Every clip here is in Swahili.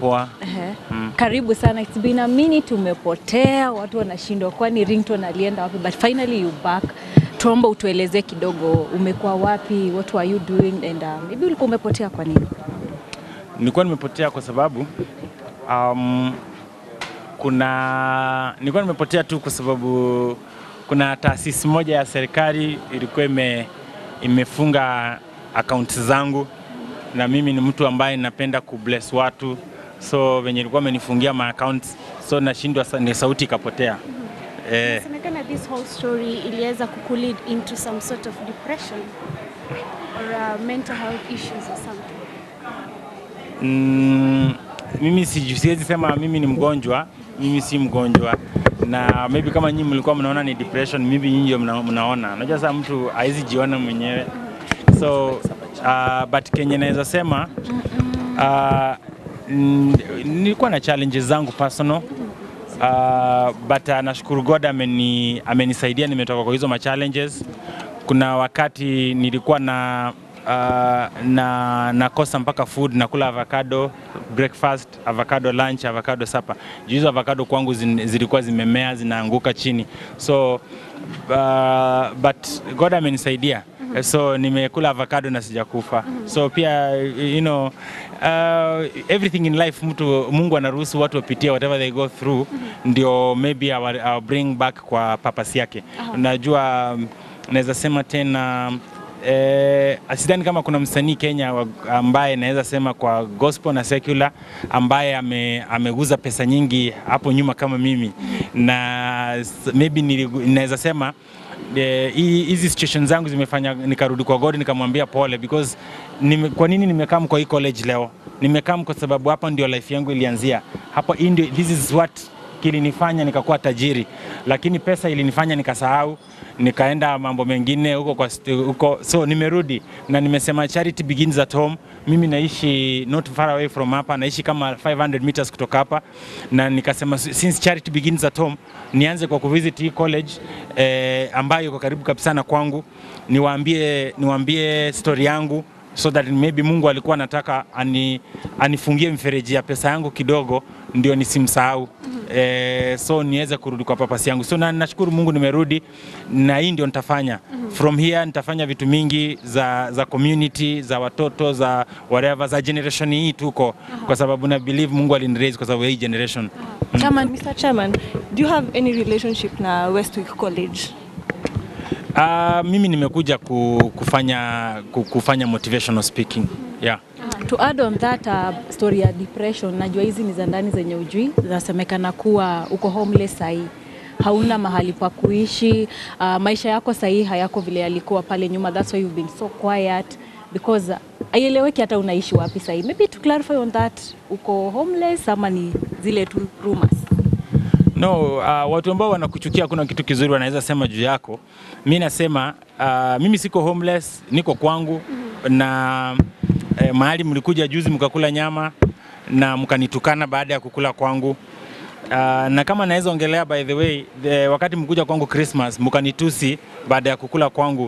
poa. Ehe. Karibu sana. It's been a minute umepotea, watu wanashindwa kwani ringtone alienda wapi, but finally you back. Tuomba utueleze kidogo umekuwa wapi, what were you doing and uh, maybe ulikuwa umepotea kwa nini? Nilikuwa nimepotea kwa sababu um, kuna nilikuwa nimepotea tu kwa sababu kuna taasisi moja ya serikali ilikuwa ime, imefunga akaunti zangu, na mimi ni mtu ambaye napenda kubless watu, so venye ilikuwa amenifungia ma accounts, so nashindwa, sa- ni sauti ikapotea eh. Inasemekana this whole story iliweza kukulead into some sort of depression or uh, mental health issues or something. Mm, mimi siju- siwezi sema mimi ni mgonjwa, mimi si mgonjwa, na maybe kama nyinyi mlikuwa mnaona ni depression, maybe nyinyi ndio mna, mnaona. Unajua sasa mtu hawezi jiona mwenyewe, so uh, but kenye naweza sema uh, mm, nilikuwa na challenges zangu personal uh, but uh, nashukuru God ameni, amenisaidia nimetoka kwa hizo ma challenges. Kuna wakati nilikuwa na uh, na nakosa mpaka food nakula avocado breakfast, avocado lunch, avocado supper. Juu hizo avocado kwangu zin, zilikuwa zimemea zinaanguka chini, so uh, but God amenisaidia so nimekula avocado na sijakufa so pia you know uh, everything in life mtu Mungu anaruhusu watu wapitie whatever they go through ndio maybe I'll, I'll bring back kwa purpose yake unajua um, naweza sema tena Eh, sidhani kama kuna msanii Kenya wa- ambaye naweza sema kwa gospel na secular ambaye ame, ameguza pesa nyingi hapo nyuma kama mimi na s- maybe niligu- naweza sema eh, hii- hizi situation zangu zimefanya nikarudi kwa God nikamwambia pole because nime, kwa nini nimekaa kwa hii college leo? Nimekaa kwa sababu hapa ndio life yangu ilianzia. Hapo hii ndio this is what kilinifanya nikakuwa tajiri, lakini pesa ilinifanya nikasahau, nikaenda mambo mengine huko kwa st- huko, so nimerudi na nimesema charity begins at home. Mimi naishi not far away from hapa, naishi kama 500 meters kutoka hapa, na nikasema since charity begins at home, nianze kwa kuvisit hii college eh, ambayo iko karibu kabisa na kwangu, niwaambie niwaambie story yangu so that maybe Mungu alikuwa anataka ani, anifungie mfereji ya pesa yangu kidogo ndio nisimsahau eh, so niweze kurudi kwa papasi yangu so na, nashukuru Mungu nimerudi na hii ndio nitafanya from here nitafanya vitu mingi za, za community za watoto za whatever za generation hii tuko kwa sababu na believe Mungu aliniraise kwa sababu ya hii generation Chairman, Mr. Chairman, do you have any relationship na Westwick College? uh, mimi nimekuja ku, kufanya ku, kufanya motivational speaking yeah To add on that uh, story ya depression, najua hizi ni za ndani zenye ujui, zinasemekana kuwa uko homeless sahii hauna mahali pa kuishi uh, maisha yako sahii hayako vile yalikuwa pale nyuma, that's why you've been so quiet because uh, haieleweki hata unaishi wapi sahii. Maybe to clarify on that, uko homeless ama ni zile tu rumors? No, uh, watu ambao wanakuchukia kuna kitu kizuri wanaweza sema juu yako. Mi nasema uh, mimi siko homeless, niko kwangu na eh, mahali mlikuja juzi mkakula nyama na mkanitukana baada ya kukula kwangu. Uh, na kama naweza ongelea by the way the, wakati mkuja kwangu Christmas mkanitusi baada ya kukula kwangu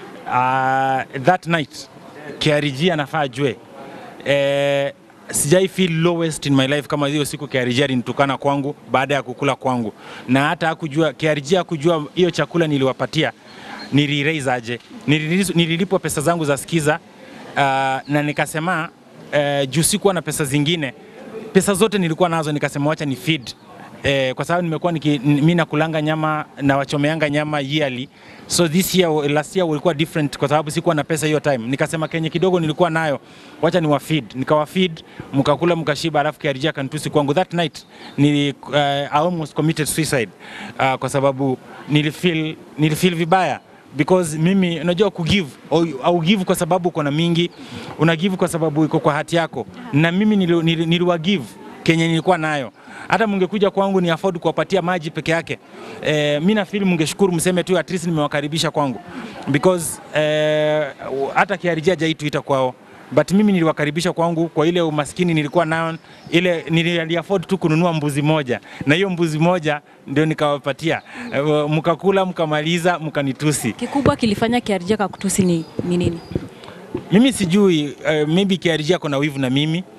uh, that night KRG anafaa ajue eh, sijai feel lowest in my life kama hiyo siku KRG alinitukana kwangu baada ya kukula kwangu, na hata hakujua KRG hakujua hiyo chakula niliwapatia niliraise aje, Nililiz- nililipwa pesa zangu za skiza uh, na nikasema uh, juu sikuwa na pesa zingine, pesa zote nilikuwa nazo, nikasema wacha ni feed eh, kwa sababu nimekuwa niki- mi nakulanga nyama na wachomeanga nyama yearly so this year last year ulikuwa different kwa sababu sikuwa na pesa hiyo time nikasema kenye kidogo nilikuwa nayo wacha ni wafeed nikawafeed mkakula mkashiba alafu kiarija kanitusi kwangu that night nili, uh, I almost committed suicide uh, kwa sababu nilifeel, nilifeel vibaya because mimi unajua kugive au, au give kwa sababu uko na mingi una give kwa sababu iko kwa hati yako na mimi nili, nili, niliwa give kenye nilikuwa nayo hata mungekuja kwangu ni afford kuwapatia maji peke yake eh, mi nafili mungeshukuru mseme tu at least nimewakaribisha kwangu because eh, hata kiarijia jaituita kwao but mimi niliwakaribisha kwangu kwa ile umaskini nilikuwa nayo ile nili afford tu kununua mbuzi moja na hiyo mbuzi moja ndio nikawapatia eh, mkakula mkamaliza mkanitusi Kikubwa kilifanya Kiarija kakutusi ni, ni nini? mimi sijui uh, maybe KRG ako na wivu na mimi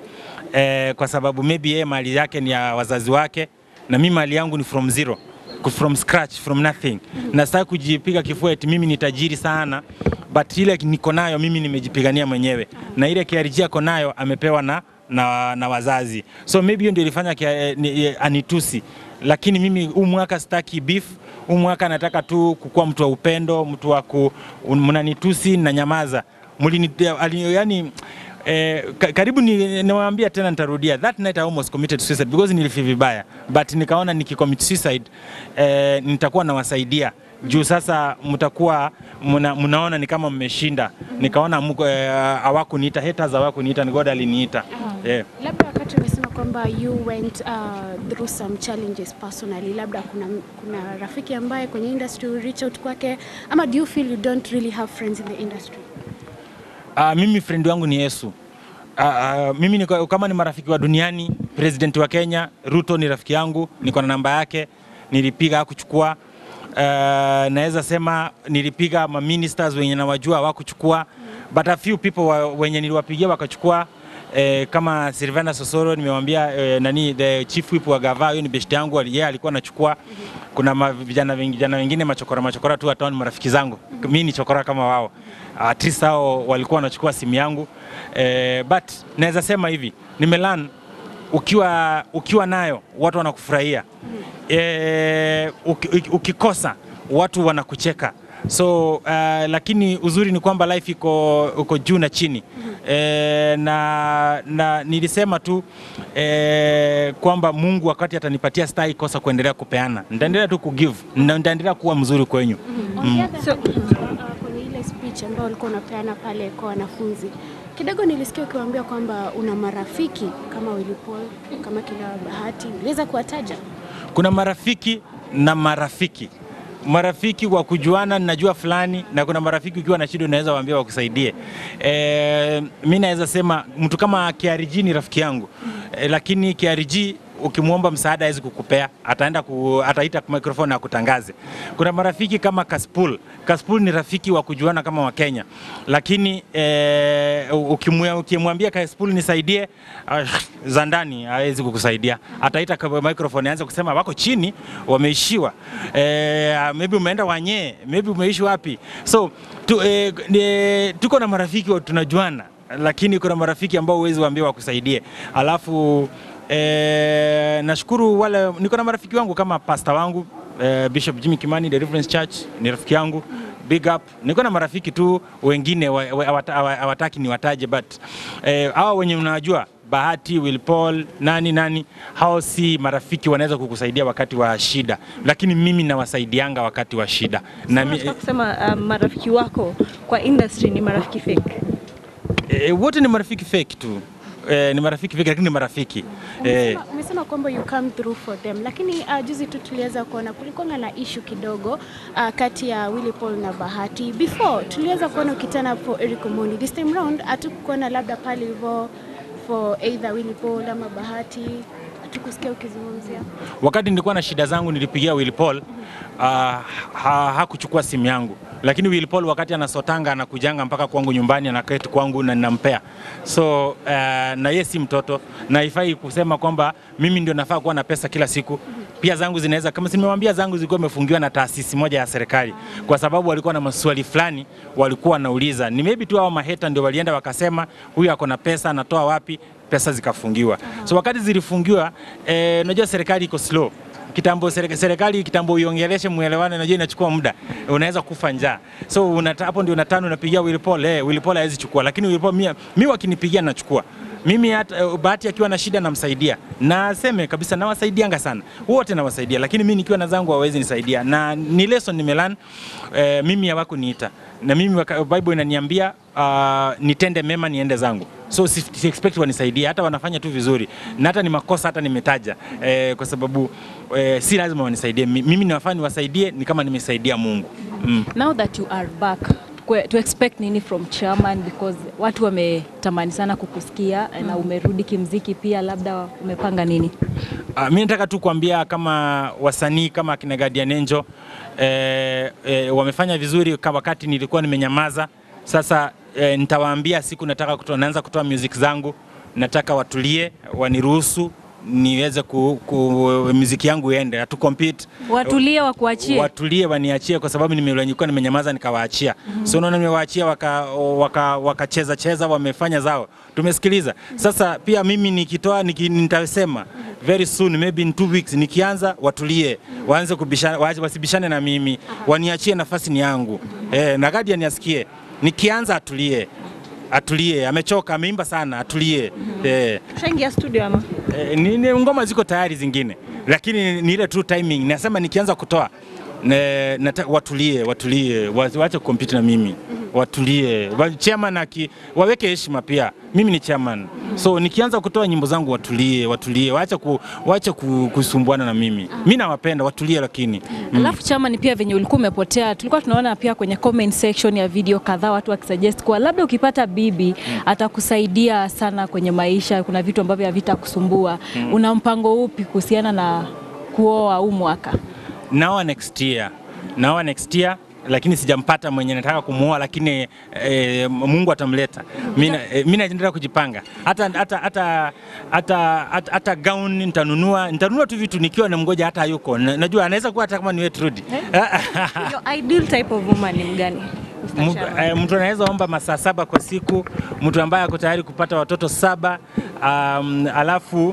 eh, kwa sababu maybe yeye mali yake ni ya wazazi wake na mimi mali yangu ni from zero ku- from scratch from nothing na sitaki kujipiga kifua eti mimi ni tajiri sana but ile niko nayo mimi nimejipigania mwenyewe na ile KRG ako nayo amepewa na, na, na wazazi so maybe hiyo ndio ilifanya kia, eh, ni, eh, anitusi lakini mimi huu mwaka sitaki beef huu mwaka nataka tu kukuwa mtu wa upendo mtu wa ku un- mnanitusi na nyamaza Mulini, ali, yani Eh, ka- karibu ni- niwaambia tena nitarudia that night I almost committed suicide because nilifeel vibaya but nikaona nikicommit suicide eh, nitakuwa nawasaidia juu sasa mtakuwa muna, mnaona ni kama mmeshinda nikaona mko eh, hawakuniita haters hawakuniita ni God aliniita yeah. Labda wakati umesema kwamba you went uh, through some challenges personally, labda kuna, kuna rafiki ambaye kwenye industry you reach out kwake, ama do you feel you don't really have friends in the industry? Uh, mimi friend wangu ni Yesu. Uh, uh, mimi niko, kama ni marafiki wa duniani, president wa Kenya Ruto ni rafiki yangu, niko na namba yake, nilipiga kuchukua. Uh, naweza sema nilipiga ma ministers wenye nawajua hawakuchukua, but a few people wa, wenye niliwapigia wakachukua. Eh, kama Silvana Sosoro nimewambia eh, nani the chief whip wa gava, huyo ni best yangu, yeye alikuwa anachukua. Kuna ma- vijana wengi- vijana wengine machokora machokora tu hata ni marafiki zangu, mimi ni chokora kama wao at least hao walikuwa wanachukua simu yangu eh, but naweza sema hivi nimelan ukiwa, ukiwa nayo watu wanakufurahia eh, uki, uki- ukikosa watu wanakucheka so uh, lakini uzuri ni kwamba life iko, uko juu na chini eh, na, na nilisema tu eh, kwamba Mungu wakati atanipatia stai kosa kuendelea kupeana, nitaendelea tu kugive na nitaendelea kuwa mzuri kwenyu. On the other hand, uh, kwenye ile speech ambayo ulikuwa unapeana pale kwa wanafunzi kidogo nilisikia ukiwaambia kwamba una marafiki kama Willy Paul, kama kina Bahati, uliweza kuwataja? kuna marafiki na marafiki marafiki wa kujuana najua fulani na kuna marafiki ukiwa na shida unaweza waambia wakusaidie e, mi naweza sema mtu kama KRG ni rafiki yangu e, lakini KRG ukimwomba msaada hawezi kukupea ataenda ku, ataita microphone akutangaze kuna marafiki kama Kaspul Kaspul ni rafiki wa kujuana kama wa Kenya lakini e, ukimwe- ukimwambia Kaspul nisaidie ah, za ndani hawezi kukusaidia ataita kwa microphone aanze kusema wako chini wameishiwa e, maybe umeenda wanyee maybe umeishi wapi so tu, e, e, tuko na marafiki wa- tunajuana lakini kuna marafiki ambao huwezi waambia wakusaidie alafu E, nashukuru wale niko na marafiki wangu kama pasta wangu e, Bishop Jimmy Kimani Deliverance Church ni rafiki yangu big up. Niko na marafiki tu wengine wa- wa- hawata- hawa- hawataki niwataje, but eh, hawa wenye unajua Bahati, Will Paul, nani nani, hao si marafiki, wanaweza kukusaidia wakati wa shida, lakini mimi nawasaidianga wakati wa shida na mi, Nataka kusema um, marafiki wako kwa industry ni marafiki fake. eh, wote ni marafiki fake tu eh, ni marafiki fake, lakini ni marafiki eh, Umesema, umesema kwamba you come through for them, lakini uh, juzi tu tuliweza kuona kulikuwa na issue kidogo uh, kati ya Willy Paul na Bahati. Before tuliweza kuona ukitana for Eric Omondi. This time round hatukuona labda pale hivyo for either Willy Paul ama Bahati, hatukusikia ukizungumzia. wakati nilikuwa na shida zangu nilipigia Will Paul uh, ha, hakuchukua simu yangu, lakini Will Paul wakati anasotanga anakujanga mpaka kwangu nyumbani anaketi kwangu na ninampea. So uh, na yeye si mtoto na ifai kusema kwamba mimi ndio nafaa kuwa na pesa kila siku. Pia zangu zinaweza kama si nimewambia, zangu zilikuwa imefungiwa na taasisi moja ya serikali, kwa sababu walikuwa na maswali fulani walikuwa wanauliza. Ni maybe tu hao maheta ndio walienda wakasema huyu ako na pesa, anatoa wapi? Pesa zikafungiwa. So wakati zilifungiwa, eh, unajua serikali iko slow kitambo serika- serikali kitambo iongeleshe muelewane, najua inachukua muda, unaweza kufa njaa. So unata, hapo ndio unatano unapigia Will Paul, eh, Will Paul hawezi chukua, lakini Will Paul mimi mi wakinipigia nachukua mimi hata uh, Bahati akiwa na shida namsaidia, na aseme kabisa nawasaidianga sana wote nawasaidia, lakini mimi nikiwa na zangu hawezi nisaidia, na ni lesson nimelan eh, mimi hawakuniita na mimi waka, Bible inaniambia uh, nitende mema niende zangu so si, si expect wanisaidie, hata wanafanya tu vizuri, na hata ni makosa hata nimetaja eh, kwa sababu eh, si lazima wanisaidie. Mi- Mimi ninafaa niwasaidie ni kama nimesaidia Mungu mm. Now that you are back kwe- to expect nini from chairman because watu wametamani sana kukusikia na umerudi kimziki pia, labda umepanga nini? Uh, mi nataka tu kuambia kama wasanii kama akina Guardian Angel eh, eh, wamefanya vizuri kama wakati nilikuwa nimenyamaza. Sasa eh, nitawaambia siku nataka kutoa, naanza kutoa music zangu nataka watulie, waniruhusu niweze ku, ku, muziki yangu iende, hatu compete Watulie wakuachie. watulie waniachie kwa sababu nilikuwa nimenyamaza nikawaachia. So unaona nimewaachia waka, waka, wakacheza cheza wamefanya zao, tumesikiliza. Sasa pia mimi nikitoa niki, nitasema very soon maybe in two weeks nikianza, watulie waanze kubishana, waache- wasibishane na mimi, waniachie nafasi ni yangu eh, na Guardian asikie nikianza, atulie atulie, amechoka, ameimba sana, atulie eh. Ushaingia studio ama? Eh, ni, ni ngoma ziko tayari zingine, lakini ni ile tu timing. Nasema nikianza kutoa ne, nata, watulie watulie, wa- waache kukompiti na mimi, watulie wa, chairman aki, waweke heshima pia. Mimi ni chairman, so nikianza kutoa nyimbo zangu watulie, watulie, waache ku, waache ku, kusumbuana na mimi. Mimi nawapenda, watulie lakini Alafu chama ni pia venye ulikuwa umepotea, tulikuwa tunaona pia kwenye comment section ya video kadhaa watu wakisuggest kuwa labda ukipata bibi atakusaidia sana kwenye maisha, kuna vitu ambavyo havitakusumbua. Una mpango upi kuhusiana na kuoa huu mwaka? naoa next year, naoa next year lakini sijampata mwenye nataka kumuoa, lakini e, Mungu atamleta. Mimi na- eh, mimi naendelea kujipanga, hata hata hata hata hata, hata gown nitanunua, nitanunua tu vitu nikiwa namngoja, hata hayuko. Na- Najua anaweza kuwa hata kama ni wewe Trudy. Your ideal type of woman ni mgani? Mr. Mtu- Chairman? eh, mtu anaweza omba masaa saba kwa siku, mtu ambaye ako tayari kupata watoto saba, um, alafu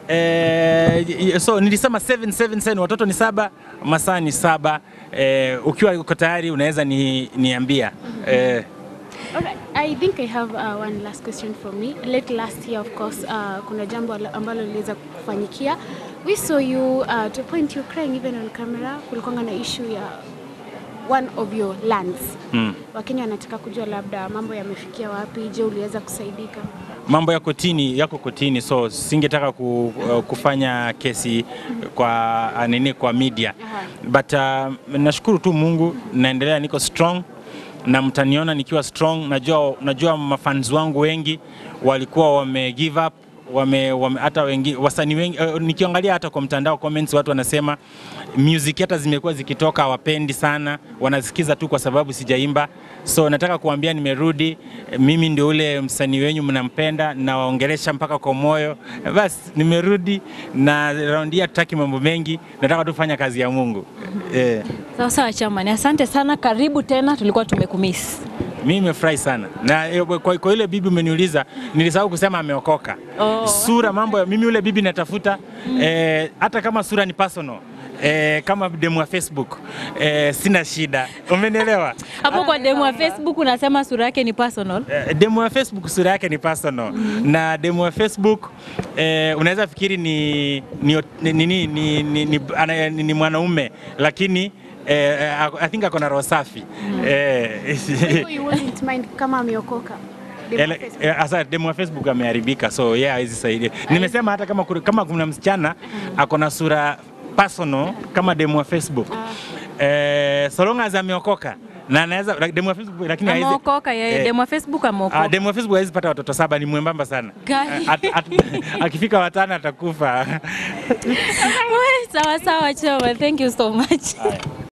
eh, so nilisema 777 watoto ni saba, masaa ni saba. Eh, ukiwa uko tayari unaweza ni, niambia eh, Alright, I think I have uh, one last question for me. Late last year, of course, uh, kuna jambo ala- ambalo liliweza kufanyikia. We saw you uh, to a point you crying even on camera. Kulikuwa na issue ya one of your lands. mm. Wakenya wanataka kujua labda mambo yamefikia wapi. Je, uliweza kusaidika? mambo ya kotini yako kotini, so singetaka ku, uh, kufanya kesi kwa uh, nini kwa media Aha. but uh, nashukuru tu Mungu, naendelea niko strong na mtaniona nikiwa strong. Najua, najua mafans wangu wengi walikuwa wame give up wame, wame hata wengi wasanii wengi uh, nikiangalia hata kwa mtandao comments watu wanasema music hata zimekuwa zikitoka hawapendi sana, wanasikiza tu kwa sababu sijaimba. So nataka kuambia nimerudi, mimi ndio ule msanii wenyu mnampenda, nawaongelesha mpaka kwa moyo. Basi nimerudi na raundi hii hatutaki mambo mengi, nataka tu fanya kazi ya Mungu eh. Sawa sawa chamani, asante sana, karibu tena, tulikuwa tumekumiss. Mimi nimefurahi sana na eh, kwa, kwa ile bibi umeniuliza, nilisahau kusema ameokoka. Oh. Sura mambo ya- mimi yule bibi natafuta eh, hata kama sura ni personal eh, kama demu wa Facebook eh, sina shida, umenielewa? Hapo kwa demu wa Facebook unasema sura yake ni personal. Eh, demu wa Facebook sura yake ni personal na demu wa Facebook eh, unaweza fikiri ni ni, ni, ni, ni, ni, ni, ni, ana- ni, ni mwanaume lakini eh, I think ako na roho safi eh, Kwa hivyo you wouldn't mind kama ameokoka. Demu wa Ele- Facebook. eh, Asa demu wa Facebook ameharibika, so yeye yeah, hawezi saidia. Nimesema hata kama kuna- kama kuna msichana ako na sura personal kama demu wa Facebook eh, so long as ameokoka na anaweza like, demu wa Facebook lakini hawezi- Ameokoka yeye, eh, demu wa Facebook ah, ameokoka. demu wa Facebook hawezi pata watoto saba, ni mwembamba sana. Gani? At- at- akifika watano atakufa. Sawa sawa chama, thank you so much.